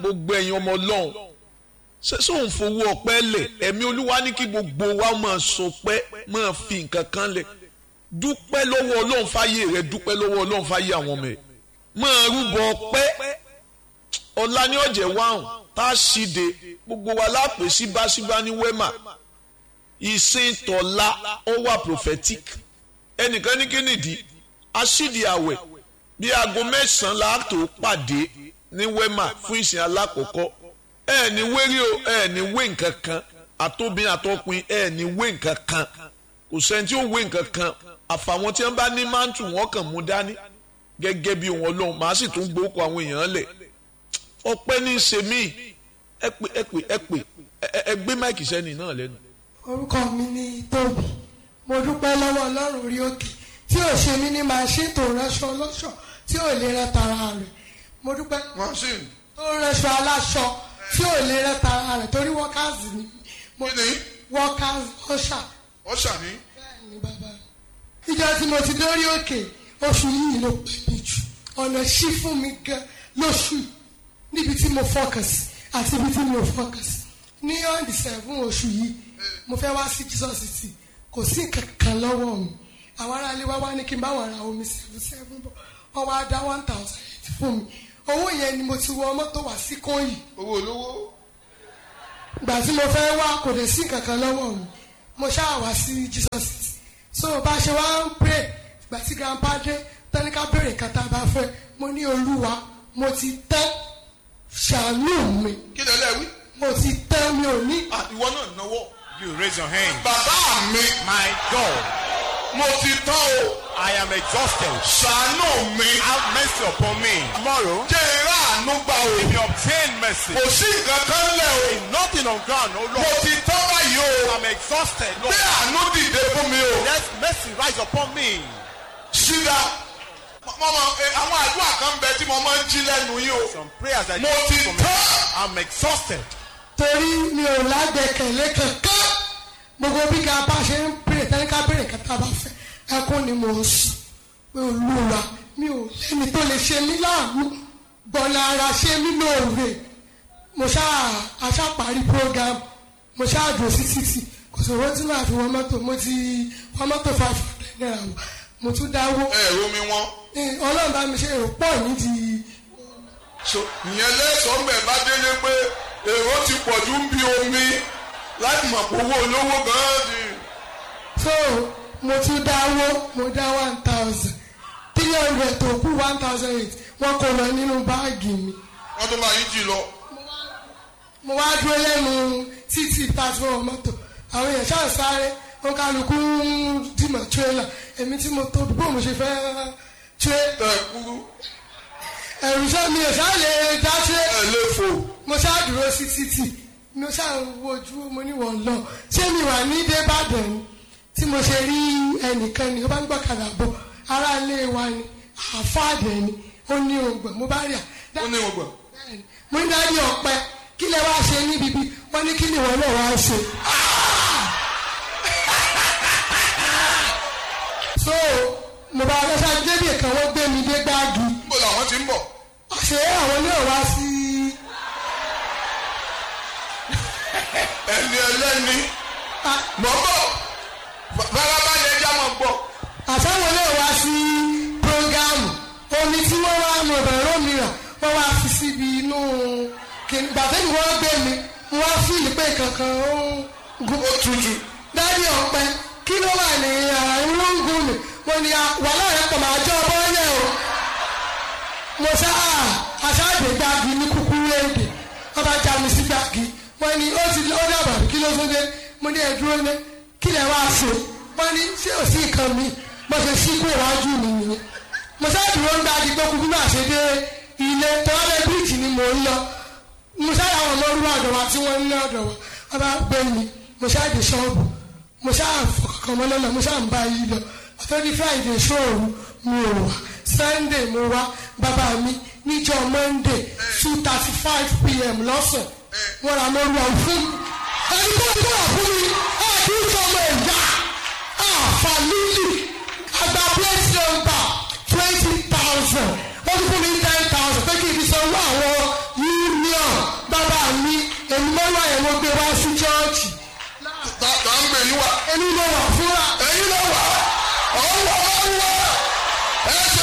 gbogbo ẹ̀yin ọmọ ọlọ́run ṣé sóun fowó ọpẹ́ lẹ̀ ẹ̀mí olúwa ní kí gbogbo wa máa sọ pé máa fi nǹkan kan lẹ̀ dúpẹ́ lọ́wọ́ ọlọ́run fáyé rẹ dúpẹ́ lọ́wọ́ ọlọ́run fáyé àwọn ọmọ ẹ̀ máa rúbọ ọpẹ́ ọ̀la ní ọ̀jẹ̀ wáhùn tá a ṣíde gbogbo wa lápè síbáṣíbá ní wẹ́mà ìsìn tọ̀la ó wà prophetic ẹnìkan ní kínìdí aṣídi àwẹ̀ bí aago mẹ́sàn-án la tó pàdé ní wẹ́mà fún ìsìn alákọ̀ọ́kọ́ ẹ ní wérí o ẹ ní wé nǹkan kan àtòbí àtọkùn ẹ ní wé nǹkan kan kò sẹ́ni tí ó wé nǹkan kan àfàwọn tí wọ́n bá ní mántù wọn kàn mú dání gẹ́gẹ́ bí wọn lóhùn màá sì tún gbókò àwọn èèyàn lẹ̀ ọpẹ́ ní í ṣe mí ẹ pè ẹ pè ẹ pè ẹ gbé máìkì sẹ́ni náà lẹ́nu. orúkọ mi ni tóbi mo dúpẹ́ lọ́wọ́ ọlọ́run orí òkè tí ò ṣe mí ní màṣín tó ránṣọ lọ́ṣọ̀ tí ò lè rẹ́ tara rẹ̀ mo dúpẹ́ machine tó ránṣọ aláṣọ tí ò lè rẹ́ tara rẹ̀ torí workers ni mo Kí ni? workers ọ̀ṣà ọ̀ṣà ní bẹ́ẹ̀ ni bàbá mi. ìjọ tí mo ti dórí òkè oṣù yìí ló pè mí jù ọ̀nà ṣí fún mi gan lóṣù yìí níbi tí mo focus àti ibi tí mo focus ní on the seven oṣù yìí mo fẹ́ wá sí Jesus city kò sí kankan lọ́wọ́ mi àwọn aráalé wá wá ní kí n bá wọn ra omi seven seven bọ̀ wọ́n wá dá one thousand eight fún mi owó yẹn ni mo ti wọ mọ́tò wá sí kóyì owó olówó ìgbà tí mo fẹ́ wá kò dé sí kankan lọ́wọ́ mi mo ṣáà wá sí Jesus city so bá a ṣe wá ń pray ìgbà tí grandpa dé tẹ́níkà béèrè nǹkan tá a bá fẹ́ mo ní olúwa mo ti tẹ́ ṣàánú mi kí lè lẹ́wí. mo ti tẹ́ mi ò ní ìwọ náà náwó. You raise your hand. bàbá mi My God, mo ti tán o I am exhausted. ṣàánú mi. Have mercy upon me. Tomorrow, jẹ́ ìrá àánú gbà o. if you obtain mercy, kò sí nǹkan kan lẹ̀ o. nothing on ground, oh mo Lord. ti tán báyìí o. I'm exhausted, Lord. bí àánú dìde fún mi o. Let mercy rise upon me. ṣídà mọ́mọ́ àwọn àdúrà kan bẹ tí mo máa ń jí lẹ́nu yìí o. Some prayers I mo ti do for me. tán. I'm exhausted. torí mi ò lágbẹ̀kẹ̀lé kankan gbogbo bí grandpa ṣe ń béèrè tẹ́níkà béèrè nǹkan tá a bá fẹ́ ẹkún ni mo ń sùn pé olúwa mi ò lẹ́ni tó lè ṣe mí láàánú gbọ̀nà ara ṣe mí lóore mo ṣáà aṣáparí program mo ṣáà dùn sí títì kò sọ̀rọ̀ tí màá fi wọ́n mọ́tò mo ti wọ́n mọ́tò five hundred naira wọ̀ mo tún dáwó ẹ ẹ̀rọ mi wọ́n. Eh, ọlọ́run bá mi ṣe èrò pọ̀ nídìí so ìyẹn lẹ́sọ̀ọ́ mbẹ̀ bá délé pé èrò ti pọ̀ ju ń bí omi láti mọ̀ pé owó olówó gan-an di. so mo tún dáwó mo dá one thousand three hundred tó kú one thousand eight wọ́n kó lọ nínú báàgì mi wọ́n tó máa yí jì lọ. mo wá dúró lẹ́nu títì pàtó wọn mọ́tò àwọn èèyàn ṣáà sáré wọn kálukú ń dìmọ̀ tírélà èmi tí mo tóbi bó mo ṣe fẹ́ tiré tẹ ẹ kúrú ẹ̀rù sọ mi ò ṣáà lè dá tiré ẹ lè fò. mo ṣáà dúró sí títì mo ṣáà ń wojú mo ní wọ́n lọ ṣé mi wà ní débàdàn ni tí mo ṣe rí ẹnìkan ni ó bá ń gbọ́kadà bọ̀ ará ilé wa ni àfáàdẹ̀ ni ó ní ògbọ̀n mo bá rí à. ó ní ọgbà. Bẹ́ẹ̀ni, mo ń dájú ọ̀pẹ kí lẹ wá ṣe níbi bí wọ́n ní kí ni ìwọ náà wá ṣe. so mo bá lọ sáà débì kan wọ́n gbé mi dé gbáàgì níbo làwọn ti ń bọ̀. ṣé àwọn náà wá sí ẹni ẹlẹ́ni mọ̀ bọ̀ farabalẹ̀ ẹja mọ̀ gbọ́. àtàwọn náà wá sí prógámù omi tí wọ́n wá mọ̀ bẹ̀rẹ̀ mìíràn wọ́n wá fi síbi inú kìnnì gbàtẹ́ni wọ́n gbé mi mo wá fíìlì pé kankan ó ń gun ó tutù. dájú ọ̀pẹ kí ló wà ní àárín ló ń gùn mí mo ní wàhálà rẹ pọ̀ máa jọ bọ́ọ̀lẹ̀ o mo sá aṣáàdé gbági ní kúkúrú èdè wọ́n bá já mi sí gbági wọ́n ní ó ti ó dàbà kí ló tún dé mo ní ẹ̀dúró ní kí lẹ wá ṣe wọ́n ní ṣé ò sí nǹkan mi mo ṣe sí kó iwájú mi nìyẹn mo sá dúró ń gbági pé kúkú náà ṣe dé ilé tọ́lẹ̀ bíríìjì ni mò ń lọ mo sá àwọn ọmọ orúkọ ọ̀dọ̀ wa tí wọ́n ń ní ọ̀dọ̀ wa wọ́n bá gbé mi mo sá dé ṣọ́ọ̀bù mo ṣáà fọkàn mọ́ lọ́nà mo ṣáà ń bá yí lọ àtọ́jú friday ṣòru mi ò wá sunday mo wá bàbá mi níjọ́ monday two thirty five pm lọ́sàn wọ́n ra mọ́rú àwọn fún mi ẹni tó ń bọ̀ fún mi ẹ̀ẹ́dì sọmọ ẹ̀yà àfàlílì àgbà plate number twenty thousand wọ́n tún fún mi ten thousand pé kí n fi sanwó àwọn union èmi mọ́lá yẹn mo gbé wá sí chọ́ọ̀chì tá tá ń gbé yín wá èmi ló wà